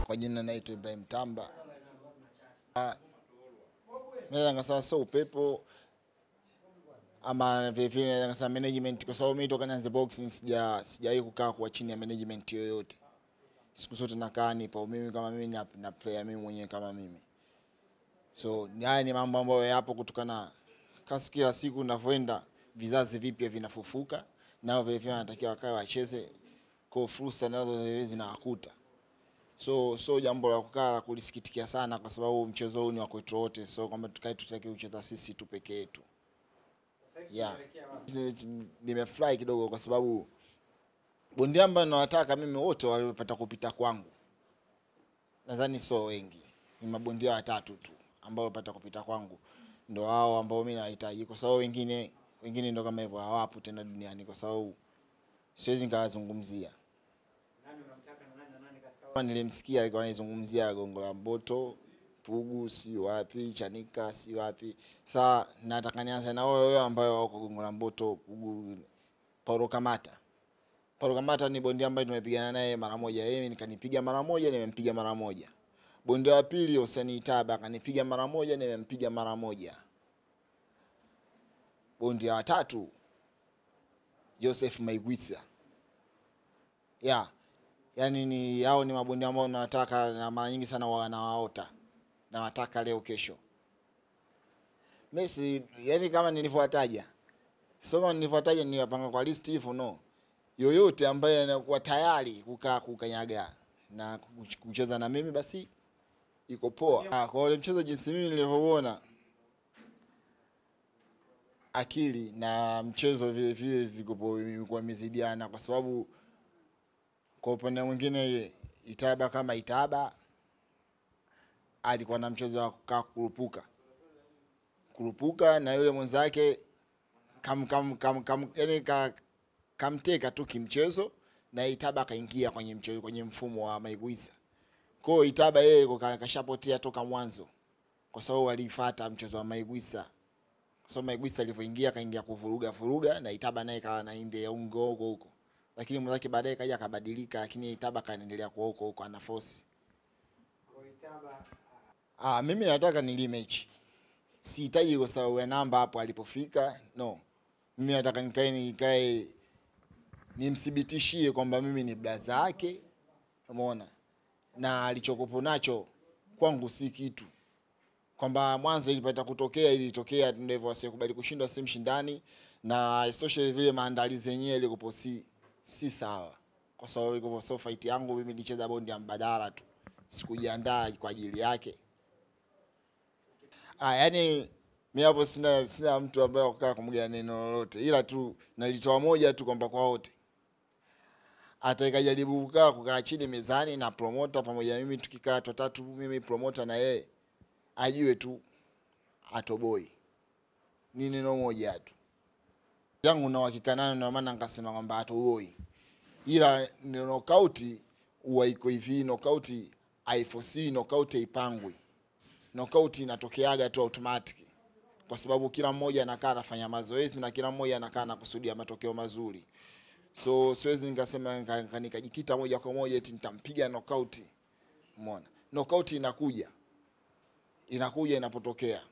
kwa jina naitwa Ibrahim Tamba. Ah, Naweza ngasema sio upepo ama vile vile naweza ngasema management, kwa sababu mimi toka nianze boxing sija sijawahi kukaa kwa chini ya management yoyote. Siku zote nakaa nipo mimi kama mimi na, na player mimi mwenyewe kama mimi. So ni haya ni mambo ambayo yapo kutokana kasi, kila siku ninavyoenda vizazi vipya vinafufuka, nao vile vile wanatakiwa wakae wacheze, kwa fursa nazo zile zinawakuta so so jambo la kukaa la kulisikitikia sana, kwa sababu mchezo huu ni wa kwetu wote, so kwamba tukae tutaki kucheza sisi tu peke yetu. Yeah, nimefurahi kidogo kwa sababu bondia ambayo nawataka mimi wote waliopata kupita kwangu, nadhani sio wengi, ni mabondia watatu tu ambao wamepata kupita kwangu, ndo hao ambao mimi nawahitaji, kwa sababu wengine wengine ndo kama hivyo hawapo tena duniani, kwa sababu siwezi nikawazungumzia kama nilimsikia alikuwa anaizungumzia Gongo la Mboto, Pugu, si wapi, Chanika, si wapi. Sasa nataka nianze na wao wao ambao wako Gongo la Mboto, Pugu, Paulo Kamata. Paulo Kamata ni bondia ambaye tumepigana naye mara moja, yeye nikanipiga mara moja, nimempiga mara moja. Bondia wa pili Hussein Itaba akanipiga mara moja, nimempiga mara moja. Bondia wa tatu Joseph Maigwitsa. Yeah yani ni hao ni mabondia ambao nawataka na mara nyingi sana wanawaota nawataka leo kesho. Messi yani kama nilivyowataja, sio kama nilivyowataja niwapanga kwa list hivyo, no. Yoyote ambaye anakuwa tayari kukaa kukanyaga na kucheza na mimi basi iko poa. Ah, kwa ule mchezo jinsi mimi nilivyoona, akili na mchezo vile vile ziko kwa mizidiana kwa sababu kwa upande mwingine Itaba kama Itaba alikuwa na mchezo wa kukaa kurupuka kurupuka, na yule mwenzake kam, kam, kam, kam, yani ka, kamteka tu kimchezo, na Itaba akaingia kwenye mchezo kwenye mfumo wa Maigwisa. Kwa hiyo Itaba yeye kashapotea toka mwanzo, kwa sababu alifuata mchezo wa Maigwisa. Kwa sababu Maigwisa alivyoingia kaingia kuvuruga vuruga, na Itaba naye kawa nainde ya ungo huko huko lakini mwenzake baadaye kaja akabadilika, lakini Itaba kaendelea kwa huko huko ana force. Ah, mimi nataka ni rematch. Sihitaji kwa sababu ya namba hapo alipofika. No. Mimi nataka nikae nikae nimthibitishie kwamba mimi ni blaza yake. Umeona? Na alichokopo nacho kwangu si kitu. Kwamba mwanzo ilipata kutokea ilitokea ndio hivyo, asikubali kushindwa si mshindani na isitoshe vile maandalizi yenyewe ilikopo si si sawa, kwa sababu ilikuwa so fight yangu mimi nilicheza bondi ya mbadala tu, sikujiandaa kwa ajili yake. Ah, yani mimi hapo sina sina mtu ambaye akukaa kumgea neno lolote, ila tu nalitoa moja tu kwamba kwa wote atakajaribu kukaa kukaa chini mezani na promoter pamoja mimi, tukikaa tutatu, mimi promoter na yeye, ajue tu atoboi. Ni neno moja tu yangu na uhakika nayo, ndio maana nikasema kwamba atoboi, ila ni knockout huwa iko hivi, knockout haifosi, knockout haipangwi, knockout inatokeaga tu automatic, kwa sababu kila mmoja anakaa anafanya mazoezi na kila mmoja anakaa anakusudia matokeo mazuri. So siwezi nikasema nikajikita moja kwa moja eti nitampiga knockout. Umeona, knockout inakuja inakuja inapotokea